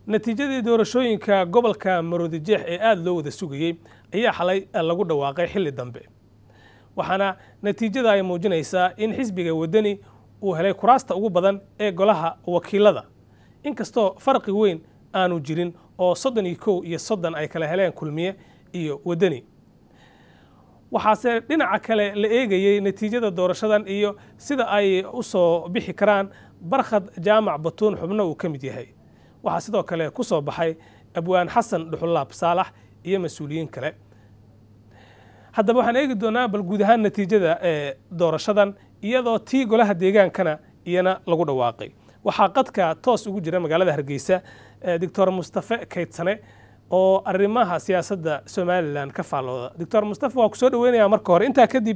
natiijadii doorashooyinka gobolka maroodijeex ee aada loo wada sugayey ayaa xalay lagu dhawaaqay xilli dambe waxaana natiijada ay muujinaysaa in xisbiga waddani uu helay kuraasta ugu badan ee golaha wakiilada inkastoo farqi weyn aanu jirin oo soddon iyo kow iyo soddon ay kala heleen kulmiye iyo waddani waxaase dhinaca kale la eegayey natiijada doorashadan iyo sida ay u soo bixi karaan barkhad jaamac batuun xubno uu ka mid yahay waxaa sidoo kale ku soo baxay abwaan xasan dhuxulaab saalax iyo mas-uuliyiin kale haddaba waxaan eegi doonaa bal guud ahaan natiijada ee doorashadan iyadoo tii golaha deegaankana iyana lagu dhawaaqay waxaa qadka toos ugu jira magaalada hargeysa doctor mustafe kaydsane oo arrimaha siyaasadda somalilan ka faallooda doctor mustafe waa ku soo dhaweynayaa marka hore intaa kadib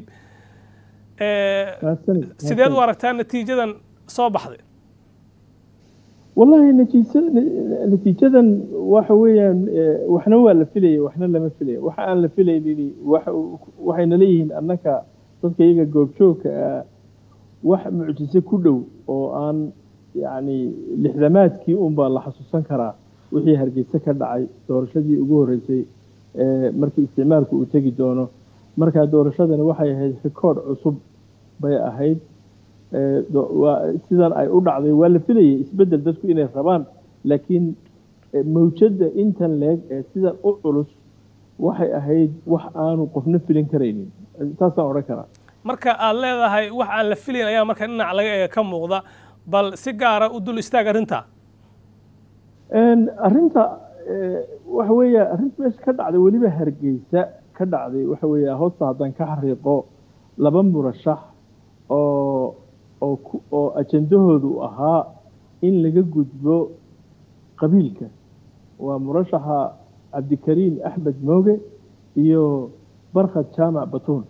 sideed u aragtaa natiijadan soo baxday wallahi natiija natiijadan waxa weeyaan waxna waa la filaya waxna lama filaya waxa aan la filaynin waxayna leeyihiin annaka dadka iyaga goobjoogka ah wax mucjise ku dhow oo aan yacni lixdamaadkii unbaa la xasuusan karaa wixii hargeysa ka dhacay doorashadii ugu horreysay markii isticmaalku uu tegi doono markaa doorashadani waxay ahayd rikoord cusub bay ahayd sidan ay u dhacday waa la filayay isbeddel dadku inay rabaan laakiin mawjadda intan leeg ee sidan u culus waxay ahayd wax aanu qofna filin karaynin taasaan odhan karaa marka aad leedahay wax aan la filayn ayaa marka dhinac laga eega ka muuqda bal si gaara u dul istaag arrinta arrinta waxa weeya arrinta meesha ka dhacday weliba hargeysa ka dhacday waxa weeya hoosta haddaan ka xariiqo laba murashax oo oo oo ajendahoodu ahaa in laga gudbo qabiilka waa murashaxa cabdikariim axmed mooge iyo barkhad jaamac batuun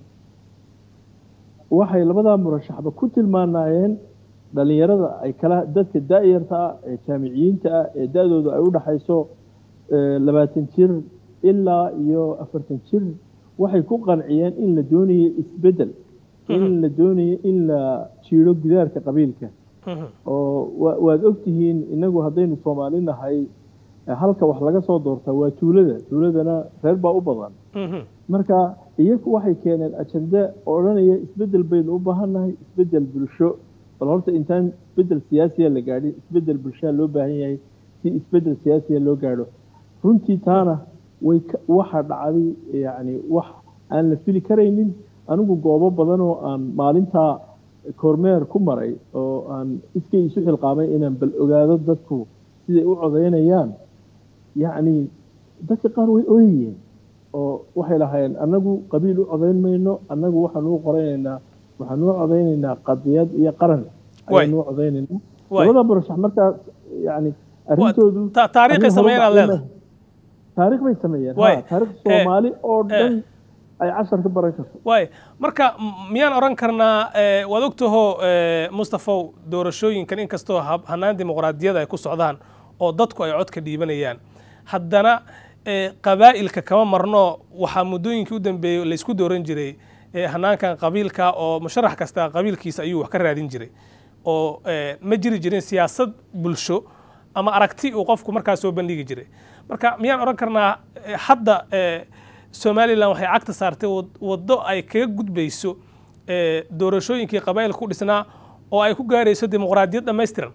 waxay labadaa murashaxba ku tilmaanaayeen dhalinyarada ay kala dadka daayarta ah ee jaamiciyiinta ah ee da-doodu ay u dhaxayso labaatan jir ilaa iyo afartan jir waxay ku qanciyeen in la doonayo isbeddel in la doonayo in la jiiro gidaarka qabiilka oo waad ogtihiin inagu haddaynu soomaali nahay halka wax laga soo doortaa waa tuulada tuuladana reer baa u badan marka iyagu waxay keeneen ajende odhanaya isbeddel baynu u baahannahay isbeddel bulsho bal horta intaan isbeddel siyaasiya la gaadhin isbeddel bulshaa loo baahan yahay si isbeddel siyaasiya loo gaadho runtii taana way waxaa dhacday yacni wax aan la fili karaynin anigu goobo badan oo aan maalintaa kormeer ku maray oo aan iskay isu xilqaamay inaan bal ogaado dadku siday u codaynayaan yacni dadka qaar way ooyayeen oo waxay lahaayeen annagu qabiil u codayn mayno annagu waxaan u qoraynaynaa waxaan u codaynaynaa qadiyad iyo qaran ayaan u codaynaynaa labada murashax markaas yani arrintoodu taariikhay sameeyeen aad leedahay taariikh bay sameeyeen ha taariikh soomaali oo dhan ay cashar ka baran karto waay marka miyaan odhan karnaa waad ogtaho mustafow doorashooyinkan inkastoo hanaan dimuqraadiyada ay ku socdaan oo dadku ay codka dhiibanayaan haddana qabaa'ilka kama marno waxaa muddooyinkii u dambeeyey laysku dooran jiray hanaankan qabiilka oo musharax kasta qabiilkiisa ayuu wax ka raadin jiray oo ma jiri jirin siyaasad bulsho ama aragti uu qofku markaas soo bandhigi jiray marka miyaan odhan karnaa hadda somalilan waxay cagta saartay waddo ay kaga gudbayso doorashooyinkii qabaa'ilka ku dhisnaa oo ay ku gaarayso dimuqraadiyad dhammaystiran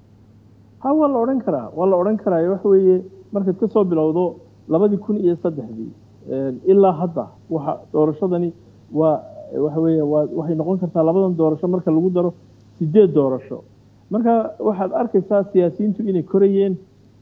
ha waa la odhan karaa waa la odhan karaa waxa weeye markaad ka soo bilowdo labadii kun iyo saddexdii ilaa hadda waxa doorashadani waa waxa weeye waa waxay noqon kartaa labadan doorasho marka lagu daro sideed doorasho marka waxaad arkaysaa siyaasiyiintu inay korayeen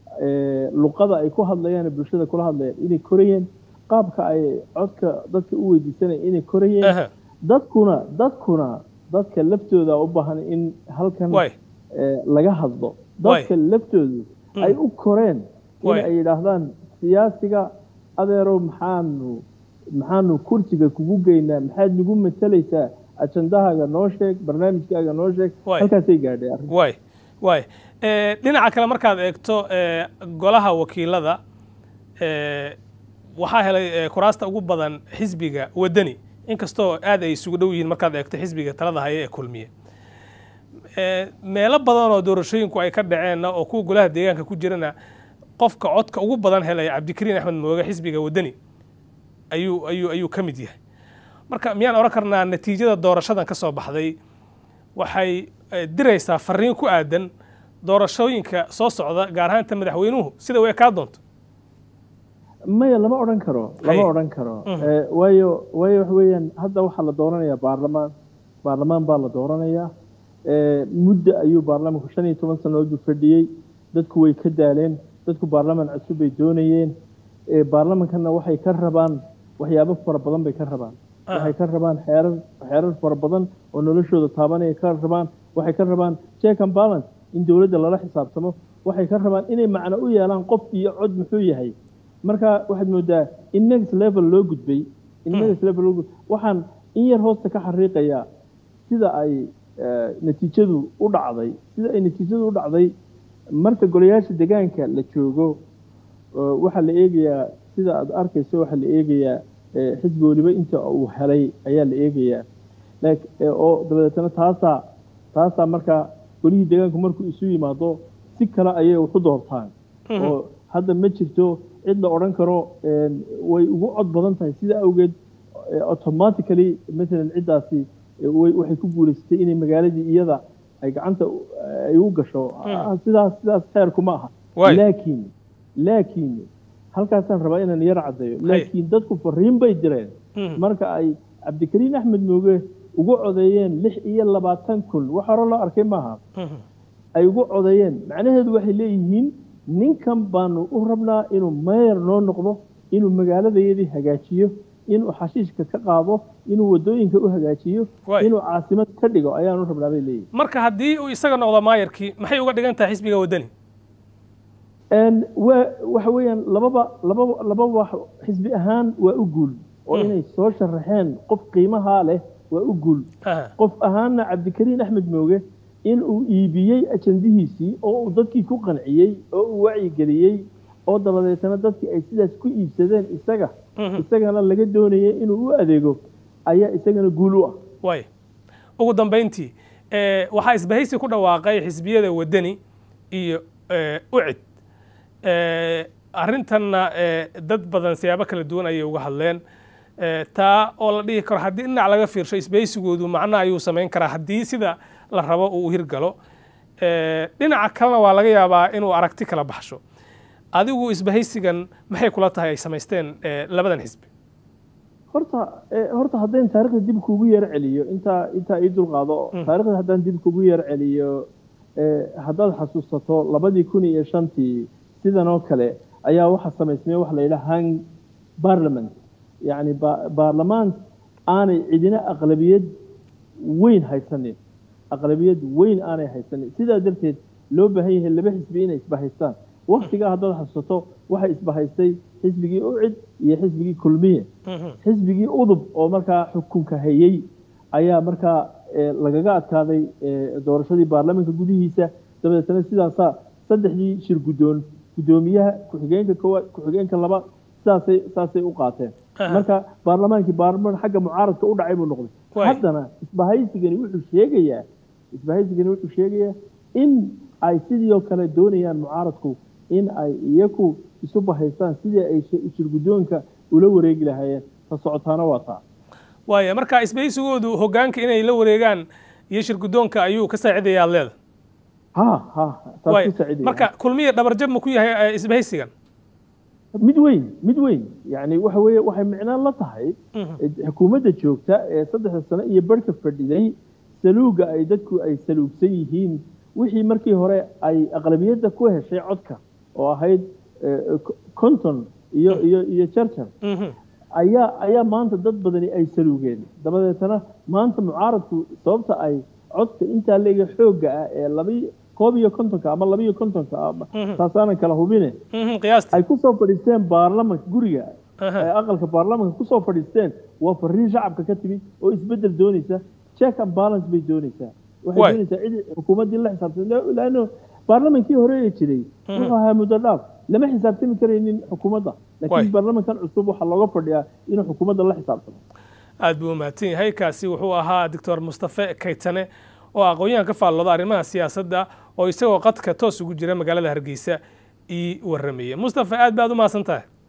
luqada ay ku hadlayaan bulshada kula hadlayaan inay korayeen qaabka ay codka dadka u weydiisanayaan inay korayeen dadkuna dadkuna dadka laftooda u baahan in halkan laga hadlo dadka laftoodu ay u koreen in ay yidhaahdaan siyaasiga adeerow maxaanu maxaanu kursiga kugu geynaa maxaad nagu matalaysaa ajandahaaga noo sheeg barnaamijkaaga noo sheeg halkaasay gaadhay arrin way way dhinaca kale markaad eegto golaha wakiilada waxaa helay kuraasta ugu badan xisbiga waddani inkastoo aad ay isugu dhow yihiin markaad eegto xisbiga talada haya ee kulmiye meelo badan oo doorashooyinku ay ka dhaceenna oo kuwa golaha deegaanka ku jirana qofka codka ugu badan helaya cabdikariin axmed mooge xisbiga waddani ayuu ayuu ayuu ka mid yahay marka miyaan odhan karnaa natiijada doorashadan ka soo baxday waxay diraysaa fariin ku aadan doorashooyinka soo socda gaar ahaanta madaxweynuhu sida u ekaa doonto maya lama odhan karo lama odhan karo waayo waayo waxa weeyaan hadda waxaa la dooranayaa baarlamaan baarlamaan baa la dooranayaa muddo ayuu baarlamaanku shan iyo toban sannadood uu fadhiyey dadku way ka daaleen dadku baarlamaan cusub bay doonayeen baarlamankana waxay ka rabaan waxyaabo fara badan bay ka rabaan waxay ka rabaan xeerar xeerar fara badan oo noloshooda taabanaya ka rabaan waxay ka rabaan check and balance in dowladda lala xisaabtamo waxay ka rabaan inay macno u yeelaan qof iyo cod muxuu yahay marka waxaad moodaa in next level loo gudbay in next level loo gudbay waxaan in yar hoosta ka xariiqayaa sida ay natiijadu u dhacday sida ay natiijadu u dhacday marka golayaasha deegaanka la joogo waxaa la eegayaa sida aad arkayso waxaa la eegayaa xisbi weliba inta uu helay ayaa la eegayaa oo dabadeetana taasaa taasaa marka golihii deegaanku markuu isu yimaado si kale ayay waxu doortaan oo hadda ma jirto cid la odhan karo way ugu cod badan tahay sida awgeed automatically maalan ciddaasi waxay ku guulaysatay inay magaaladii iyada ay gacanta ay u gasho sidaas sidaas xeerku ma aha laakiin laakiin halkaasaan rabaa inaan yar caddeeyo laakiin dadku fariin bay direen marka ay cabdikariin axmed mooge ugu codeeyeen lix iyo labaatan kun wax hore loo arkay maaha ay ugu codeeyeen macnaheedu waxay leeyihiin ninkan baanu u rabnaa inuu meyer noo noqdo inuu magaaladayadii hagaajiyo inuu xashiishka ka qaado inuu wadooyinka u hagaajiyo inuu caasimad ka dhigo ayaanu rabnaa bay leeyihin marka haddii uu isaga noqdo maayarkii maxay uga dhigan tahay xisbiga waddani wa waxa weeyaan lababa lababa lababa xisbi ahaan waa u guul oo inay soo sharaxeen qof qiimahaa leh waa u guul qof ahaanna cabdikariin axmed mooge in uu iibiyey ajandihiisii oo uu dadkii ku qanciyey oo uu wacyigeliyey oo dabadeetana dadkii ay sidaas ku iibsadeen isaga isagana laga doonayay inuu u adeego ayaa isagana guul u ah way ugu dambayntii waxaa isbahaysi ku dhawaaqay xisbiyada waddani iyo ucid arrintanna dad badan siyaabo kala duwan ayay uga hadleen taa oo la dhihi karo haddii dhinac laga fiirsho isbahaysigoodu macno ayuu samayn karaa haddii sida la rabo uu hirgalo dhinaca kalena waa laga yaabaa inuu aragti kala baxsho adigu isbahaysigan maxay kula tahay ay samaysteen labadan xisbi horta horta haddaan taarikhda dib kuugu yar celiyo intaa intaa ii dulqaado taarikhda haddaan dib kuugu yar celiyo haddaad xasuusato labadii kun iyo shantii sidan oo kale ayaa waxaa samaysmay waxa la yidhaha hang parliament yacni baarlamaan aanay cidina aqlabiyad weyn haysanin aqlabiyad weyn aanay haysanin sidaa darteed loo baahan yahay laba xisbi inay isbahaystaan waktigaa haddaad xasuusato waxay isbahaystay xisbigii ucid iyo xisbigii kulmiye xisbigii udub oo markaa xukunka hayey ayaa markaa lagaga adkaaday doorashadii baarlamaanka gudihiisa dabadeetana sidaasaa saddexdii shir guddoon guddoomiyaha ku-xigeenka koowaad ku-xigeenka labaad sidaasay saasay u qaateen marka baarlamaankii baarlamaan xagga mucaaradka u dhacay buu noqday haddana isbahaysigani wuxuu sheegayaa isbahaysigani wuxuu sheegayaa in ay sidii oo kale doonayaan mucaaradku in ay iyaku isu bahaystaan sidii ay shirguddoonka ula wareegi lahaayeen ta socotaana waa taa waaya marka isbahaysigoodu hoggaanka inay la wareegaan iyo shirguddoonka ayuu ka saacidayaa leeda ha ha taas ku saacidaya marka kulmiya dhabarjab ma ku yahay isbahaysigan mid weyn mid weyn yani waxa weeye waxay micnaan la tahay xukuumadda joogta ee saddexda sano iyo barhka fadhiday saluuga ay dadku ay saluugsan yihiin wixii markii hore ay aqlabiyadda ku heshay codka oo ahayd conton iyo iyo iyo jarjar ayaa ayaa maanta dad badani ay saluugeen dabadeetana maanta mucaaradku sababta ay codka intaa leega xoogga ah ee labi koob iyo kontonka ama laba iyo kontonka taasaanan kala hubine ay kusoo fadhiisteen baarlamanka guriga ee aqalka baarlamanka kusoo fadhiisteen waa fariin shacabka ka timid oo isbedel doonaysa check and balance bay doonaysaa waxay doonaysaa cid xukuumaddii la xisaabtan laano baarlamankii hore ee jiray wuxuu ahaa muddo dhaaf lama xisaabtami karaynin xukuumadda laakiin baarlamankan cusub waxaa looga fadhiyaa inuu xukuumadda la xisaabtamo aad buu umahadsan yahay kaasi wuxuu ahaa doctor mustafe kaytane oo aqoon-yahan ka faallooda arrimaha siyaasadda oo isagoo qadka toos ugu jira magaalada hargeysa ii warramayay mustafa aad baad u mahadsan tahay